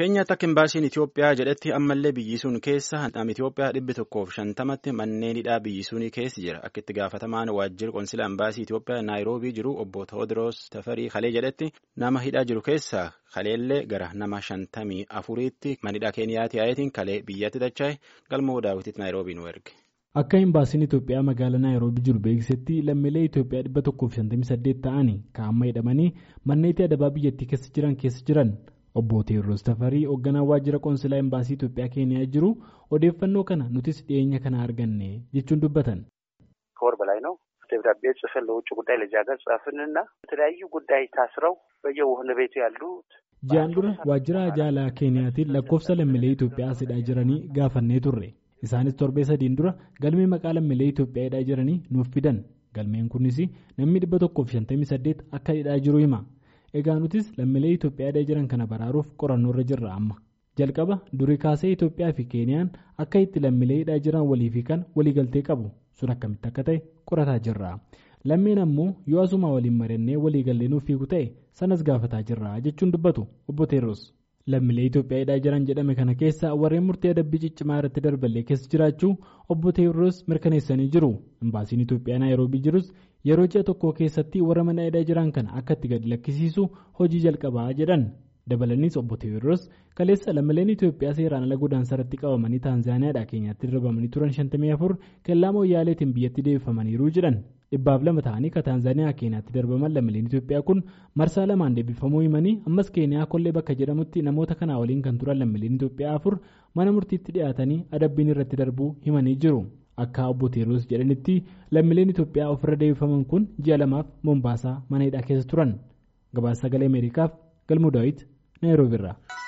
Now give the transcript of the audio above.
Keenyaatti akka imbaasiin Itoophiyaa jedhetti ammallee biyyi sun keessa nama Itoophiyaa dhibbi tokkoof shantamatti manneen hidhaa biyyi sunii keessa jira. Akka itti gaafatamaan waajjira qonsila imbaasii Itoophiyaa Naayiroobii jiru obbo Tewoodiroos Tafarii Kalee jedhetti nama hidhaa jiru keessaa kaleellee gara nama shantamii afuriitti manidhaa Keeniyaatti yaa'itiin kalee biyyatti dacha'e galmoo daawwititti Naayiroobii nu erge. Akka imbaasiin Itoophiyaa magaalaa Naayiroobii jiru beeksisetti lammiilee Itoophiyaa dhibba tokkoof shantamii saddeet ta'anii kaa'amma hidhamanii manneetii adabaa biyyattii keessa jiran keessa jiran. Obbo Teewuroos Tafarii hoogganaa waajjira qoonsilaa imbaasii Itoophiyaa Keeniyaa jiru odeeffannoo kana nutis dhiyeenya kana arganne jechuun dubbatan. ከወር በላይ ነው ደብዳቤ ጽፈን ለውጭ ጉዳይ ለዚህ ሀገር ጻፍንና የተለያዩ ጉዳይ ታስረው በየወህኒ ቤቱ ያሉት Ji'aan dura waajjira jaalaa Keeniyaatiin lakkoofsa lammiilee Itoophiyaa hidhaa jiranii gaafannee turre. Isaanis torbee sadiin dura galmee maqaa lammiilee Itoophiyaa hidhaa jiranii nuuf fidan. Galmeen kunis namni dhibba tokkoof shantamii saddeet akka hidhaa jiru hima. Egaa nutis lammiilee Itoophiyaa hidhaa jiran kana baraaruuf qorannoo irra jirra amma. Jalqaba durii kaasee Itoophiyaa fi Keeniyaan akka itti lammiilee hidhaa jiran walii fi kan waliigaltee qabu sun akkamitti akka ta'e qorataa jirra. Lammeen ammoo yoo asuma waliin mari'annee waliigallee nuuf fiigu ta'e sanas gaafataa jirra jechuun dubbatu obbo Teeroos. Lammiilee Itoophiyaa hidhaa jiran jedhame kana keessa warreen murtee adabbii ciccimaa irratti darballee keessa jiraachuu obbo Teeroos mirkaneessanii jiru. Imbaasiin Itoophiyaa Naayiroobii jirus yeroo ji'a tokko keessatti warra mana hidhaa jiran kana akka itti gadi lakkisiisu hojii jalqabaa jedhan. Dabalaniis obbo Teewuroos kaleessa lammiileen Itoophiyaa seeraan ala godaansa irratti qabamanii Taanzaaniyaadhaa Keenyaatti darbamanii turan 54 kellaa mooyyaaleetiin biyyatti deebifamaniiru jedhan. Dhibbaaf lama ta'anii ka Taanzaaniyaa Keenyaatti darbaman lammiileen Itoophiyaa kun marsaa lamaan deebifamuu himanii ammas Keeniyaa kollee bakka jedhamutti namoota kanaa waliin kan turan lammiileen Itoophiyaa afur mana murtiitti dhiyaatanii adabbiin irratti darbuu himanii jiru. Akka obbo Teewuroos jedhanitti lammiileen Itoophiyaa ofirra deebifaman kun ji'a lamaaf Mombaasaa mana hidhaa keessa turan. Gabaasa sagalee Ameerikaaf galmuu daawwiti Naayiroobii irraa.